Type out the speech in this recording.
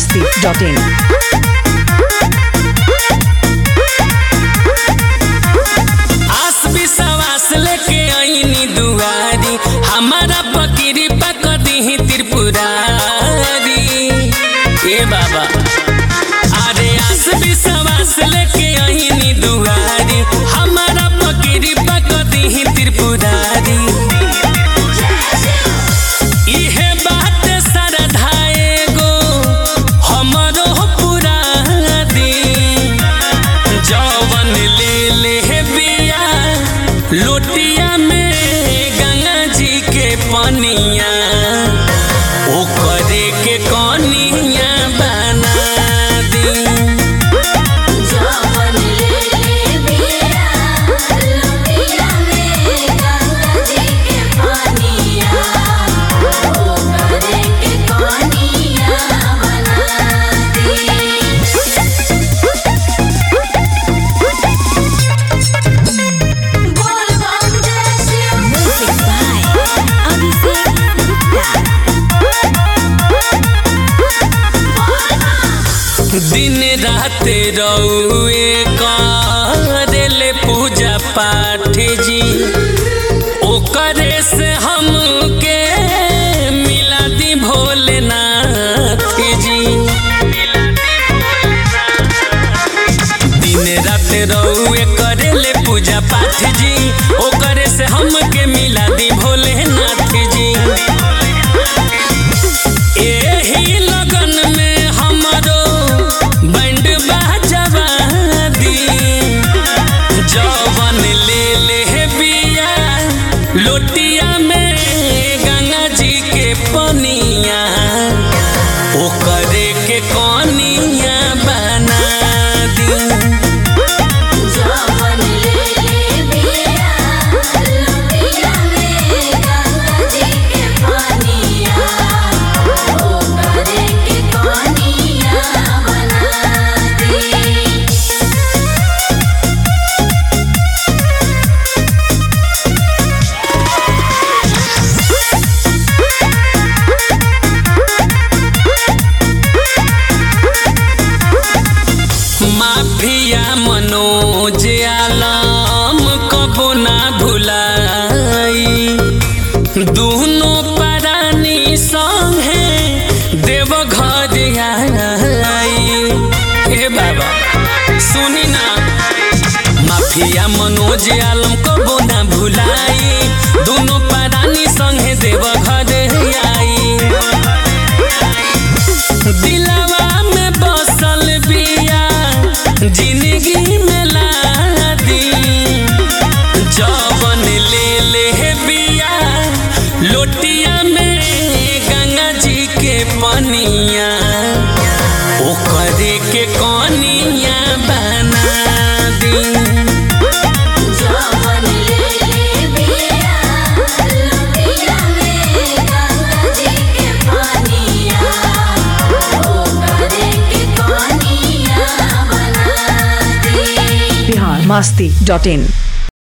masti.in. आस विश्वास लेके आईनी दुआरी हमारा पकिरी पक दी त्रिपुरारी ए बाबा अरे आस विश्वास लेके आईनी दुआरी हमारा पकिरी पक दी त्रिपुरारी इहे बात सरधाए गो हमरो पूरा दी जवन ले ले बिया लोटिया में गंगा जी के पनिया ओकरे के कनिया बना दी जवन ले ले बिया लोटिया में गंगा जी के पानिया ओ करे के पानिया बना दी बोल बम जय शिव म्यूजिक बाय अभिषेक गुप्ता दिन रात रउए करेले पूजा पाठ जी ओकरे से हमके मिला दी भोलेनाथ जी दिन रात रउए करेले पूजा पाठ जी ओकरे से हमके मिला दी भोलेनाथ जी एही लगन में हमरो बैंड बाजवा दी जवन ले ले बिया लोटिया में गंगा जी के पनिया ओकरे के कनिया बना दी जवन ले ले बिया लोटिया में गंगा जी के पानिया ओ करे के पानिया बना दी माफिया मनोज आलम कबो ना भुलाई दुनो परानी संगे देव घर आई हे बाबा सुनी ना माफिया मनोज आलम कबो ना भुलाई दुनो परानी संगे देव घर आई दिलवा में बसल बिया जिंदगी में ला दी जवन ले ले बिया लोटिया में गंगा जी के पनिया ओकरे के कनिया बना दी जवन ले ले बिया लोटिया में गंगा जी के पानिया ओ करे के पानिया बना दी Bihar masti.in.